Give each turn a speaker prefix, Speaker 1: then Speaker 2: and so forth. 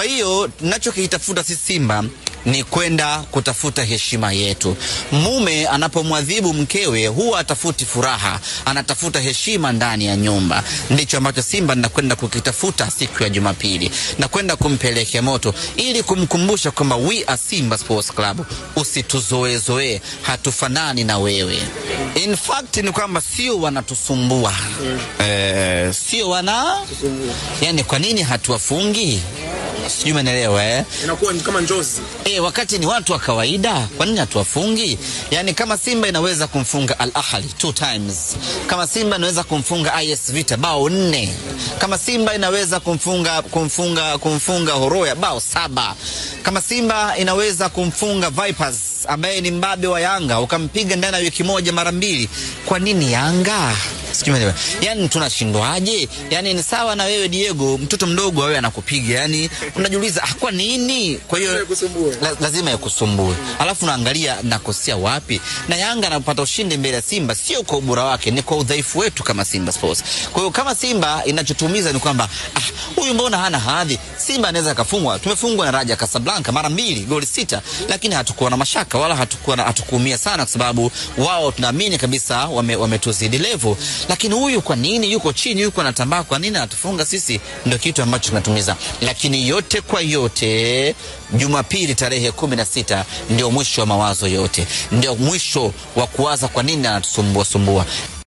Speaker 1: Kwa hiyo tunachokitafuta sisi Simba ni kwenda kutafuta heshima yetu. Mume anapomwadhibu mkewe huwa atafuti furaha, anatafuta heshima ndani ya nyumba. Ndicho ambacho Simba nakwenda kukitafuta siku ya Jumapili, na kwenda kumpelekea moto ili kumkumbusha kwamba we are Simba Sports Club, usituzoezoee, hatufanani na wewe. In fact ni kwamba sio wanatusumbua eh, sio wana yani, kwa nini hatuwafungi? Sijui umeelewa eh?
Speaker 2: Inakuwa ni kama njozi.
Speaker 1: E, wakati ni watu wa kawaida, kwa nini hatuwafungi? Yaani kama Simba inaweza kumfunga Al Ahly two times, kama Simba inaweza kumfunga IS Vita bao nne, kama Simba inaweza kumfunga kumfunga kumfunga Horoya bao saba, kama Simba inaweza kumfunga Vipers ambaye ni mbabe wa Yanga ukampiga ndani ya wiki moja mara mbili, kwa nini Yanga? Sijui umeelewa. Yaani tunashindwaje? Yaani ni sawa na wewe Diego, mtoto mdogo wewe anakupiga. Yaani unajiuliza ah, kwa nini? Kwa hiyo
Speaker 2: Ikusumbue.
Speaker 1: la, lazima yakusumbue. Alafu unaangalia nakosea wapi? Na Yanga anapata ushindi mbele ya Simba sio kwa ubora wake, ni kwa udhaifu wetu kama Simba Sports. Kwa hiyo kama Simba inachotumiza ni kwamba ah, huyu mbona hana hadhi? Simba anaweza akafungwa. Tumefungwa na Raja Casablanca mara mbili, goli sita, lakini hatukuwa na mashaka wala hatukuwa na hatukuumia sana kwa sababu wao tunaamini kabisa wame, wametuzidi level. Lakini huyu kwa nini yuko chini, yuko anatambaa, kwa nini anatufunga sisi? Ndio kitu ambacho kinatumiza. Lakini yote kwa yote, Jumapili tarehe kumi na sita ndio mwisho wa mawazo yote, ndio mwisho wa kuwaza kwa nini anatusumbua sumbua.